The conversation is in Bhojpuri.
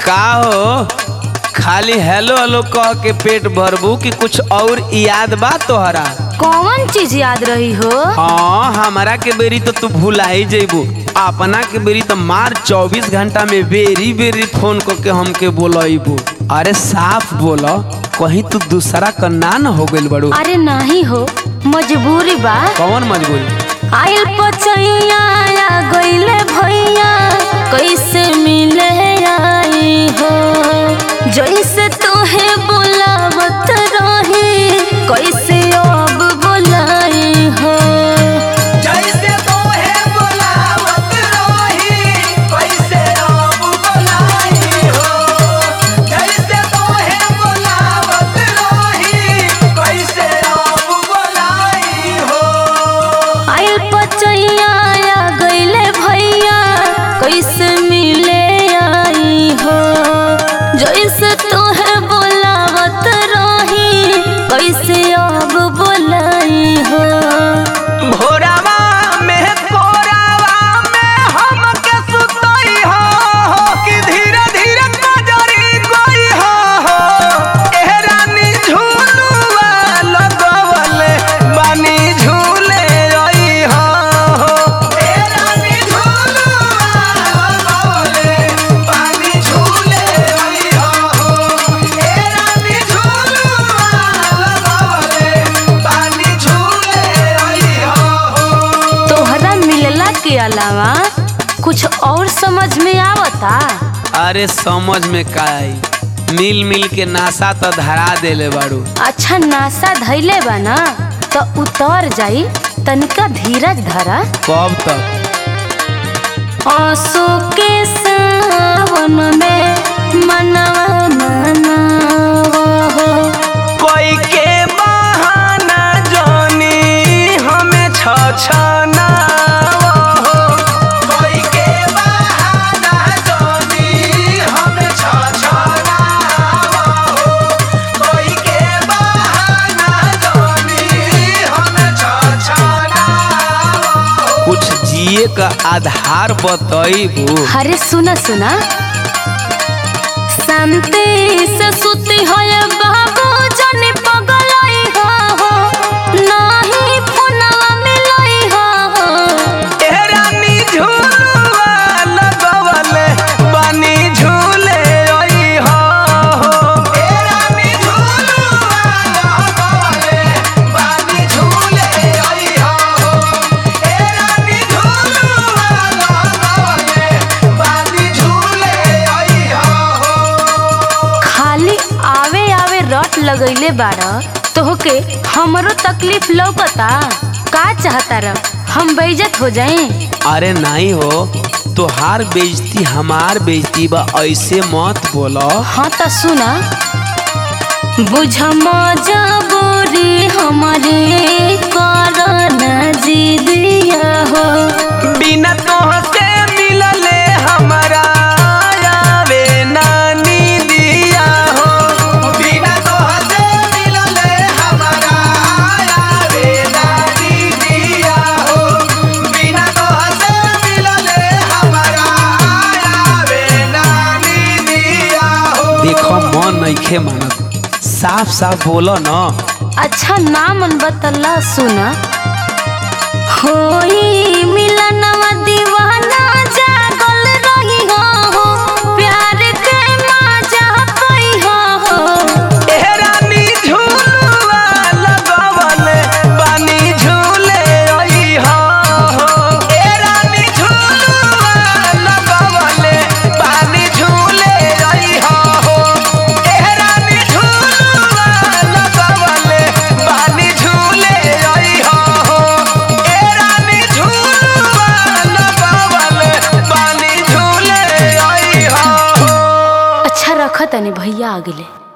का हो खाली हेलो हेलो कह के पेट भरबू कि कुछ और याद बा तोहरा कौन चीज याद रही हो हाँ हमारा के बेरी तो तू भुला ही जेबू अपना के बेरी तो मार 24 घंटा में बेरी बेरी फोन करके हमके बोलबू अरे साफ बोलो कहीं तू दूसरा का ना न हो गइल बड़ू अरे नहीं हो मजबूरी बा कौन मजबूरी आइल पचैया या गइले भैया कैसे मिले आई हो जैसे तोहे बुलावत रही कैसे अब बुलाई हो जैसे तोहे बुलावत रही वैसे अब बुलाई हो जैसे तोहे बुलावत रही वैसे अब बुलाई हो आइल पचैया या गइले भैया कैसे मिले आई हो जैसे तोहे बुलावत रही कैसे अब बुलाई हो भोरावा में कोरावा में हमके सुतई हो कि धीरे धीरे नजरी गई हो एह रानी झूलुआ लगवले बानी झूले रही हो एह रानी झूलुआ लगवले बानी झूले रही हो एह रानी झूलुआ लगवले बानी झूले रही हो तोहरा मिलला के अलावा कुछ और समझ में आवता अरे समझ में का आई मिल मिल के नासा तो धरा देले बाड़ू अच्छा नासा धैले बा ना तो उतर जाई तनिका धीरज धरा कब तक आंसू के सावन में मनवा मनावा हो कोई के बहाना जानी हमें छछना कोई के बहाना जानी हमें छछना कोई के बहाना जानी हमें छछना कुछ जिए का आधार बतईबू अरे सुना सुना शांति से सुती हो बाबू जनी पगलाई हो नाही फोनवा मिलई हो एहरानी झूलवा लगवले बानी झूले रही हो एहरानी झूलवा लगवले बानी झूले रही हो एहरानी झूलवा लगवले बानी झूले रही हो खाली आवे आवे रट लगैले बाड़ तोहके हमरो तकलीफ लौकता का चाहता र हम बेइज्जत हो जाए अरे नहीं हो तोहार बेइज्जती हमार बेइज्जती बा ऐसे मत बोलो हाँ तो सुना बुझ मजबूरी हमारे कारण जिदिया हो बिना तोहसे मिलले हमरा आवे नानी दिया हो बिना तोहसे मिलले हमरा आवे नानी दिया हो बिना तोहसे मिलले हमरा आवे नानी दिया हो देखो मन नइखे मानत साफ साफ बोलो न अच्छा ना मन बतला सुना होई मिलनवा दीवाना जागल रही हो प्यार के मजा पई हो एहरानी झूलवा लगवले बानी झूले रही हो एहरानी झूलवा लगवले बानी झूले रही हो एहरानी झूलवा लगवले बानी झूले रही हो एहरानी झूलवा लगवले बानी झूले रही हो अच्छा रख तनी भैया आ गेले